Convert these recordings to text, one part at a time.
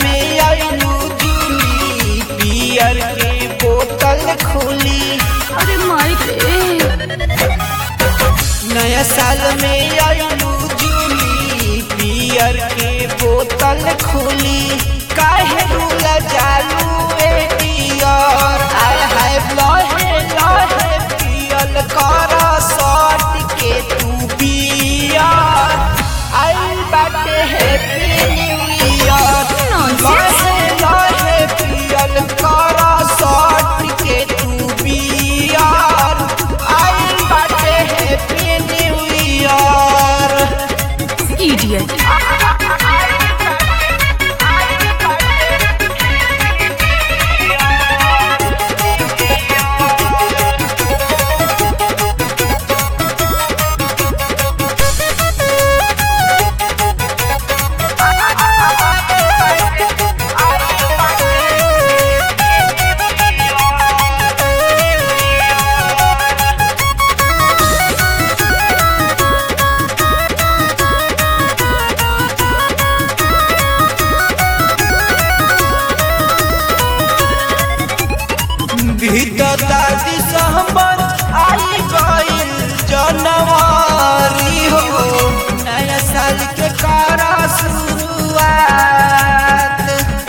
में आइलू जूली पियर के बोतल खोली अरे माई रे नया साल में आइलू जूली पियर के बोतल खोली काहे रूला जालू ए डियर आय हाय लहे लहे पियल कर सट के तू बियर आई बाटे हैप्पी न्यू ईयर Nonsense. लहे लहे पियल कर सट के तू बियर आई बाटे हैप्पी न्यू ईयर इडियट भीतर दादी सहबर आई गइल जनवरी हो नया साल के करा शुरुआत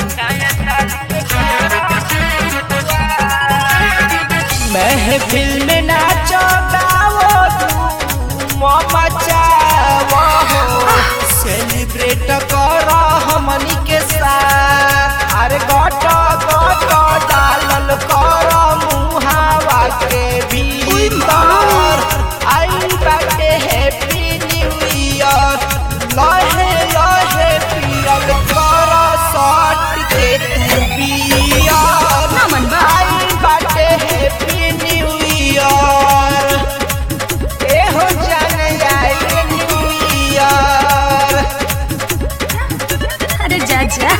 महफिल में नाचो गाओ धूम मचाओ हो सेलिब्रेट करो हमनी के साथ अरे गोटो गोटो डालल करो मुहावा के भीतर आई बाटे हैप्पी न्यू ईयर लहे लहे पियल करो शॉट के तू बियर ना मन बा। आई बाटे हैप्पी न्यू ईयर एहो जाने आई न्यू ईयर अरे जा जा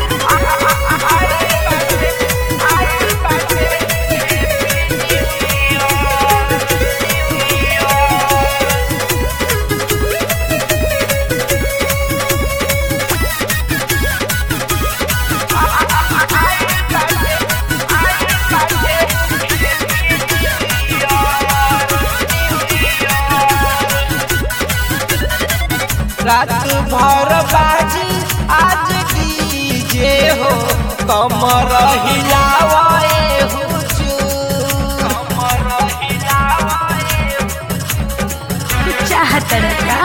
रात भर बाजी आज डीजे हो कमर हिलावे हुजूर कमर हिलावे तू चाहत का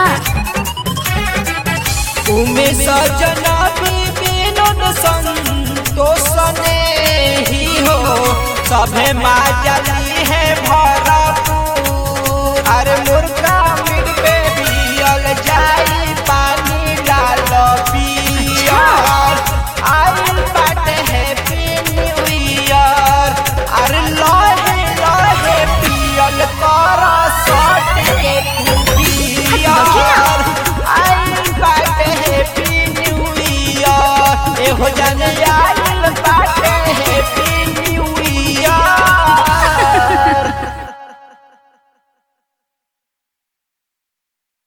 उमे सजना विनोद संतोष ने ही हो सभे माजली है भरपूर अरे मुर्गा मिट पे बियल जाई पानी डाल पियर आई बाटे हैप्पी न्यू ईयर अरे लहे लहे पियल कर सट के तू पियर आई बाटे हैप्पी न्यू ईयर एहो जाने आइल बाटे